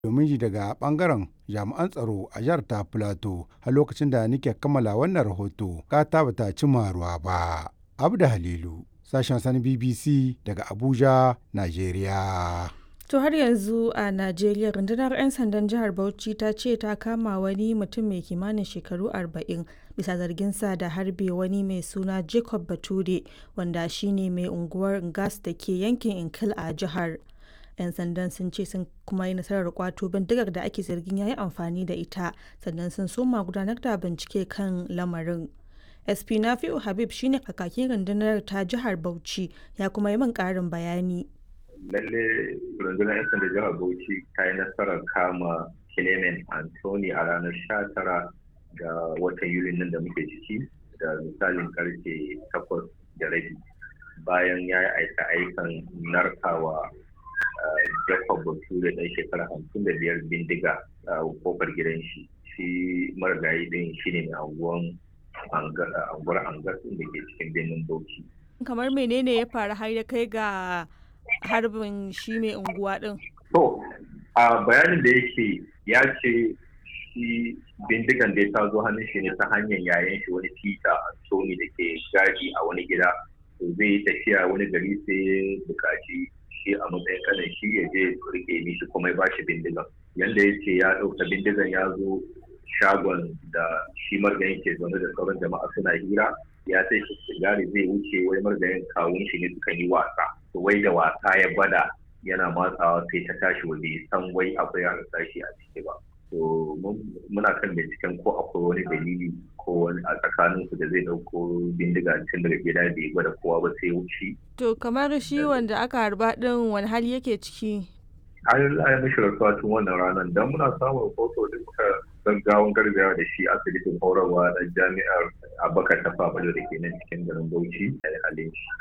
domin ji daga ɓangaren jami'an tsaro a jihar ta Filato har lokacin da nake kammala wannan rahoto ƙata ba ta cimma ruwa ba. Abda Halilu, sashen sani BBC daga Abuja, Najeriya. To har yanzu a Najeriya rundunar 'yan sandan jihar Bauchi ta ce ta kama wani mutum mai kimanin shekaru 40 bisa zarginsa da harbe wani mai suna Jacob Bature wanda shine mai unguwar Ngas da ke yankin Inkil a jihar. 'Yan sandan sun ce sun kuma yi nasarar kwato bindigar da ake zargin ya yi amfani da ita sannan sun soma gudanar da bincike kan lamarin. SP Nafi'u Habib shine kakakin rundunar ta jihar Bauchi ya kuma yi min ƙarin bayani. lalle rundunar 'yan sanda jihar bauchi ta yi nasarar kama clement anthony a ranar 19 ga watan yuli nan da muke ciki da misalin karfe 8 da rabi bayan ya yi aika aikan narkawa jacob bature ɗan shekara 55 bindiga a kofar gidan shi shi marigayi ɗin shi ne mai anguwan anguwar angas da ke cikin birnin bauchi kamar menene ya faru har ya kai ga harbin shi mai unguwa din? To, a bayanin da yake ya ce shi bindigan da ta zo hannun shi ne ta hanyar yayan shi wani Peter Anthony da ke gadi a wani gida. To zai yi tafiya wani gari sai ya bukaci shi a matsayin kanan shi ya je rike mishi kuma ya bashi bindigan. Yanda ya ce ya ɗauka bindigan ya zo shagon da shi margayin ke zaune da sauran jama'a suna hira ya sai shi sigari zai wuce wai margayin kawun shi ne suka yi wasa. wai da wasa ya gwada yana matsawa sai ta tashi waje san wai akwai yana tashi a ciki ba to muna kan binciken ko akwai wani dalili ko wani a tsakanin su da zai dauko bindiga tun daga gida bai gwada kowa ba sai wuce to kamar shi wanda aka harba din wani hali yake ciki an yi mishi rasuwa tun wannan ranar don muna samun rahoto da muka gaggawan gargawa da shi asibitin horarwa da jami'ar abakar tafa da ke nan cikin garin bauchi da halin shi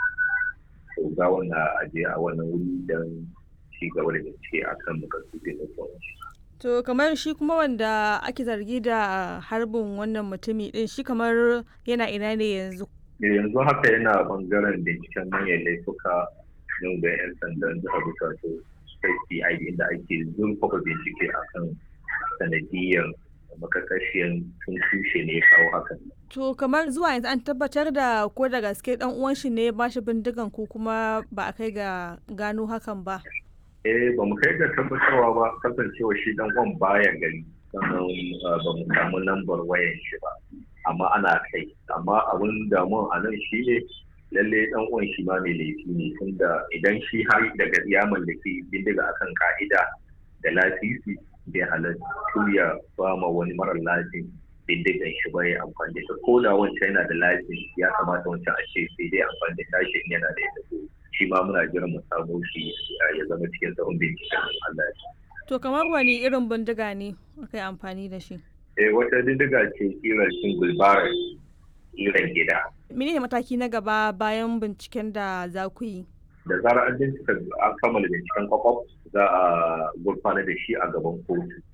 ga wannan aje a wannan wuri don ci gaba da bincike a kan makasudin da To kamar shi kuma wanda ake zargi da harbin wannan mutumi din shi kamar yana ina ne yanzu? Yanzu haka yana bangaren binciken manyan laifuka yau da 'yan sandan jihar Bukatu State inda ake zurfafa bincike akan sanadiyyar makakashiyan sun tushe ne kawo hakan. To kamar zuwa yanzu an tabbatar da ko da gaske dan uwan shi ne ba shi bindigan ko kuma ba a kai ga gano hakan ba. Eh ba mu kai ga tabbatarwa ba kasancewa shi dan uwan baya gari sannan ba mu samu lambar wayan shi ba amma ana kai amma abin damuwa a nan shi ne lalle dan uwan shi ma mai laifi ne tunda idan shi har daga ya mallaki bindiga akan ka'ida da lasisi bai halattu ya ba ma wani mara lafiya bindigan shi ba ya amfani da ko da wancan yana da lafiya ya kamata wancan a ce sai dai amfani da tashi yana da ita shi ma muna jiran mu samu shi ya zama cikin tsawon binciken Allah ya To kamar wani irin bindiga ne aka yi amfani da shi? Eh wata bindiga ce kiran single barrel kiran gida. Mene ne mataki na gaba bayan binciken da za ku yi? Da zarar an bincika an kammala binciken kwakwaf za a gurfana da shi a gaban kotu